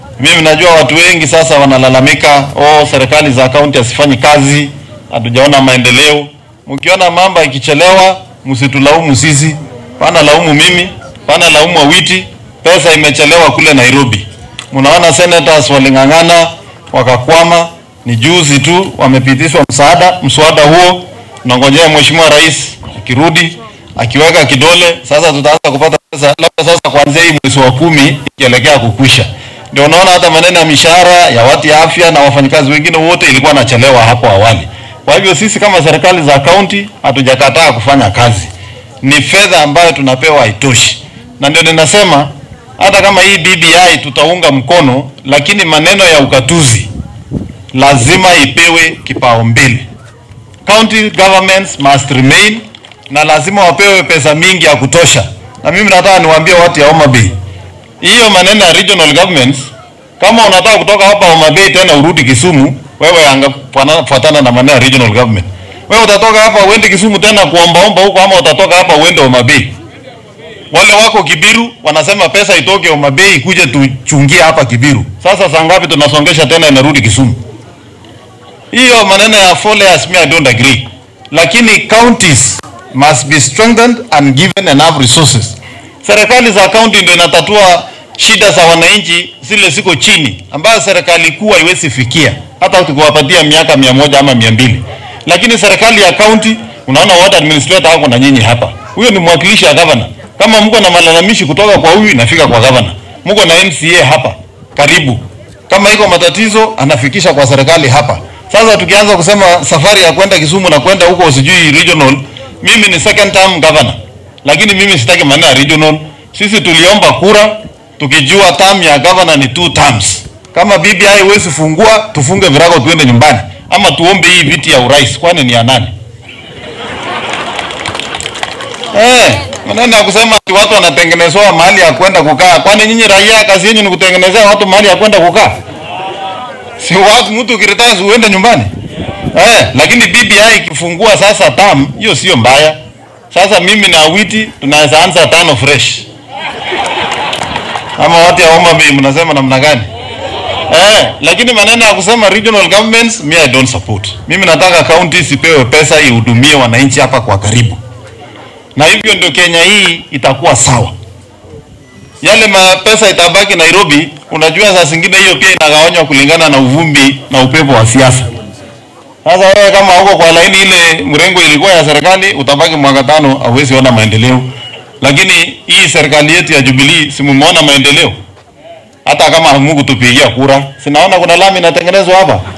Mimi najua watu wengi sasa wanalalamika, oh, serikali za kaunti hazifanyi kazi, hatujaona maendeleo. Mkiona mambo ikichelewa, msitulaumu sisi, pana laumu mimi, pana laumu Awiti. Pesa imechelewa kule Nairobi. Mnaona senators waling'ang'ana wakakwama, ni juzi tu wamepitishwa msaada, mswada huo tunangojea mheshimiwa rais akirudi akiweka kidole, sasa tutaanza kupata pesa, labda sasa kuanzia hii mwezi wa kumi ikielekea kukwisha. Ndio unaona hata maneno ya mishahara ya watu ya afya na wafanyakazi wengine wote ilikuwa nachelewa hapo awali. Kwa hivyo sisi kama serikali za kaunti hatujakataa kufanya kazi, ni fedha ambayo tunapewa haitoshi, na ndio ninasema hata kama hii BBI tutaunga mkono, lakini maneno ya ukatuzi lazima ipewe kipaumbele. County governments must remain na lazima wapewe pesa mingi ya kutosha. Na mimi nataka niwaambie watu ya Homa Bay, hiyo maneno ya regional governments, kama unataka kutoka hapa Homa Bay tena urudi Kisumu, wewe angafuatana na maneno ya regional government. Wewe utatoka hapa uende Kisumu tena kuombaomba huko, ama utatoka hapa uende Homa Bay? Wale wako Kibiru wanasema pesa itoke Homa Bay ikuje tuchungie hapa Kibiru. Sasa saa ngapi tunasongesha tena inarudi Kisumu? Hiyo maneno ya four layers, me I don't agree. Lakini counties must be strengthened and given enough resources. Serikali za kaunti ndio inatatua shida za wananchi zile ziko chini, ambayo serikali kuu haiwezi fikia hata ukiwapatia miaka mia moja ama mia mbili. Lakini serikali ya kaunti, unaona ward administrator wako na nyinyi hapa, huyo ni mwakilishi ya gavana. Kama mko na malalamishi kutoka kwa huyu inafika kwa gavana, mko na MCA hapa karibu, kama iko matatizo anafikisha kwa serikali hapa. Sasa tukianza kusema safari ya kwenda Kisumu na kwenda huko sijui regional, mimi ni second term governor, lakini mimi sitaki maneno ya regional. Sisi tuliomba kura tukijua term ya governor ni two terms. Kama BBI huwezi fungua, tufunge virago tuende nyumbani, ama tuombe hii viti ya urais, kwani ni ya nani? Eh, maneno ya kusema ati watu wanatengenezewa mahali ya kwenda kukaa, kwani nyinyi raia kazi yenu ni kutengenezea watu mahali ya kwenda kukaa? si watu mtu ukiretire uende nyumbani eh, lakini BBI ikifungua sasa tam hiyo sio mbaya. Sasa mimi na Awiti tunaweza anza tano fresh, ama watu ya Homa Bay mnasema namna gani? Eh, lakini maneno ya kusema regional governments me I don't support. Mimi nataka county sipewe pesa ihudumie wananchi hapa kwa karibu, na hivyo ndio Kenya hii itakuwa sawa yale mapesa itabaki Nairobi. Unajua, saa zingine hiyo pia inagawanywa kulingana na uvumbi na upepo wa siasa. Sasa wewe kama uko kwa laini ile mrengo ilikuwa ya serikali, utabaki mwaka tano, hauwezi ona maendeleo. Lakini hii serikali yetu ya Jubilee, si mumeona maendeleo? Hata kama hamukutupigia kura, sinaona kuna lami inatengenezwa hapa.